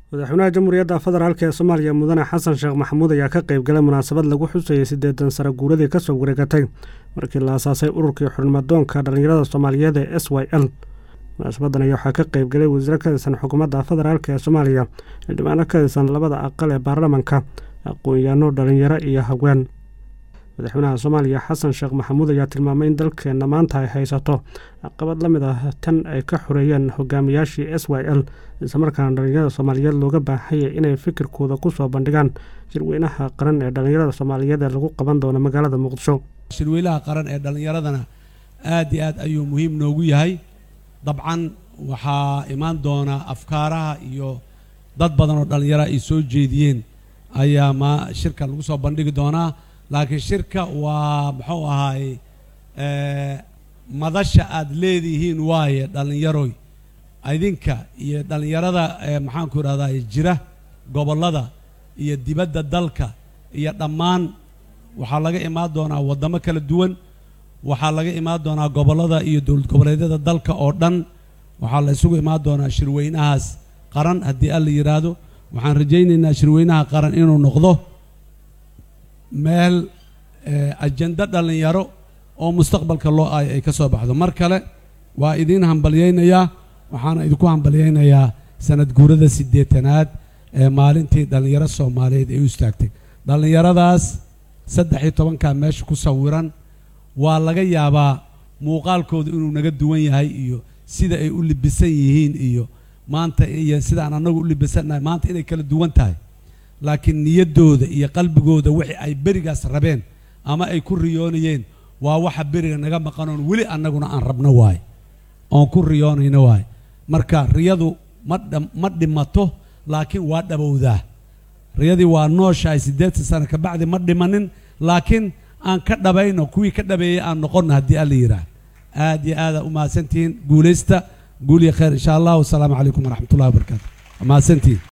madaxweynaha jamhuuriyadda federaalk ee soomaaliya mudane xasan sheekh maxamuud ayaa ka qayb galay munaasabad lagu xusayay siddeetan sare guuradii ka soo wareegatay markii la asaasay ururkii xurnimadoonka dhallinyarada soomaaliyeed ee s y l munaasabadan ayaa waxaa ka qayb galay wasiiro ka tirsan xukuumadda federaalk ee soomaaliya xildhibaano ka tirsan labada aqal ee baarlamanka aqoon-yaano dhallinyaro iyo haween madaxweynaha soomaaliya xasan sheekh maxamuud ayaa tilmaamay in dalkeenna maanta ay haysato caqabad la mid ah tan ay ka xoreeyeen hogaamiyaashii s y l islamarkaana dhallinyarada soomaaliyeed looga baahaya inay fikirkooda ku soo bandhigaan shirweynaha qaran ee dhallinyarada soomaaliyeed ee lagu qaban doono magaalada muqdisho shirweynaha qaran ee dhallinyaradana aad iyo aad ayuu muhiim noogu yahay dabcan waxaa imaan doona afkaaraha iyo dad badan oo dhallinyaro ay soo jeediyeen ayaa ma shirka lagu soo bandhigi doonaa laakiin shirka waa muxuu ahaay madasha aad leedihiin waaye dhallinyaroy idinka iyo dhallinyarada maxaanku idhahdaa jira gobollada iyo dibadda dalka iyo dhammaan waxaa laga imaan doonaa waddamo kala duwan waxaa laga imaan doonaa gobollada iyo dowlad goboleedyada dalka oo dhan waxaa la isugu imaan doonaa shirweynahaas qaran haddii alla yidhaahdo waxaan rajaynaynaa shirweynaha qaran inuu noqdo meel ajendo dhallinyaro oo mustaqbalka loo aayo ay ka soo baxdo mar kale waa idiin hambalyaynayaa waxaana idinku hambalyaynayaa sanad guurada siddeetanaad ee maalintii dhallinyaro soomaaliyeed ay u istaagtay dhallinyaradaas saddex iyo tobankaa meesha ku sawiran waa laga yaabaa muuqaalkooda inuu naga duwan yahay iyo sida ay u libisan yihiin iyo maanta iyo sidaan annagu u libisannahay maanta inay kala duwan tahay laakiin niyaddooda iyo qalbigooda wixii ay berigaas rabeen ama ay ku riyoonayeen waa waxa beriga naga maqanoon weli annaguna aan rabno waaye oon ku riyoonayno waaye marka riyadu ma ma dhimato laakiin waa dhabowdaa riyadii waa nooshahay siddeetan sano ka bacdi ma dhimanin laakiin aan ka dhabayno kuwii ka dhabeeyey aan noqonno haddii alla yidhaah aad iyo aada u mahadsantihiin guulaysta guul iyo khayr insha allah wasalaamu calaykum waraxmatullahi wabarakaatu mahadsantihiin